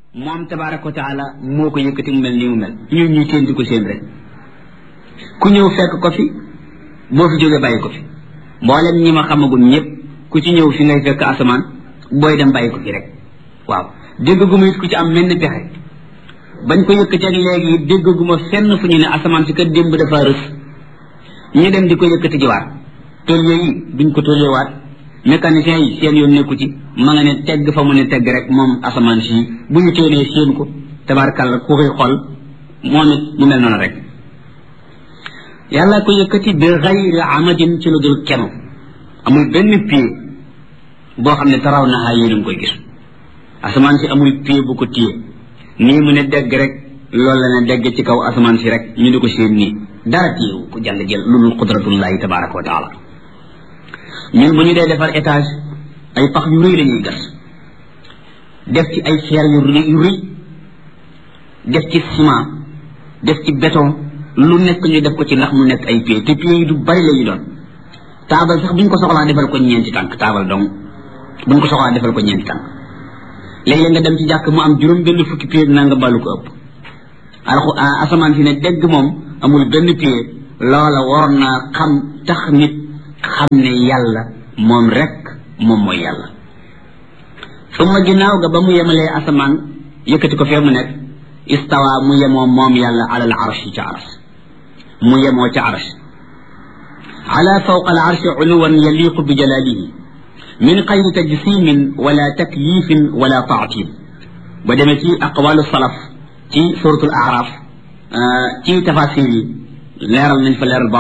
moom tabaraka wa taala moo ko yëkkati mu mel nii mu mel ñun ñuy teen di ko seen rek ku ñëw fekk ko fi boo fi jógee bàyyi ko fi mboolem ñi ma xamagul ñëpp ku ci ñëw fi ngay fekk asamaan booy dem bàyyi ko fi rek waaw déggaguma it ku ci am menn pexe bañ ko yëkkati ak léegi déggaguma fenn fu ñu ne asamaan si kat démb dafa rës ñu dem di ko yëkkati jiwaat tôlier yi duñ ko tôlierwaat mécanicien yi seen yoon nekku ci ma nga ne tegg fa mu ne tegg rek moom asamaan si bu ñu téenee seen ko tabarkàlla ku koy xool moom it mu mel noonu rek yàlla ko yëkkati bi xayri amadin ci lu dul kenu amul benn pied boo xam ne taraw naxaa yéen a ngi koy gis asamaan si amul pied bu ko téye nii mu ne degg rek loolu la ne degg ci kaw asamaan si rek ñu di ko seen nii dara téewu ko jàll jël lulul qudratullahi tabaraka wa taala ñun bu ñu dee defar étage ay pax yu rëy la ñuy gas def ci ay fer yu rëy yu rëy def ci ciment def ci béton lu nekk ñu def ko ci ndax mu nekk ay pieds te pieds yi du bari la ñu doon taabal sax bu ñu ko soxlaa defal ko ñeenti tànk taabal dong bu ñu ko soxlaa defal ko ñeenti tànk léeg-léeg nga dem ci jàkk mu am juróom benn fukki pieds naa nga bàllu ko ëpp alxu asamaan si ne dégg moom amul benn pied loola waroon naa xam tax nit xam ne yàlla moom rek moom mooy yàlla summa ginnaaw ga ba mu yemalee asamaan yëkkati ko fee mu nekk istawa mu yemoo moom yàlla alal arshi ca arsh mu yemoo ca arsh ala fawqa al arshi uluwan yaliqu bi jalalihi min xayri tajsimin wala takyifin wala taatil ba demee ci aqwalu salaf ci suratul araf ci tafasir yi leeral nañ fa leeral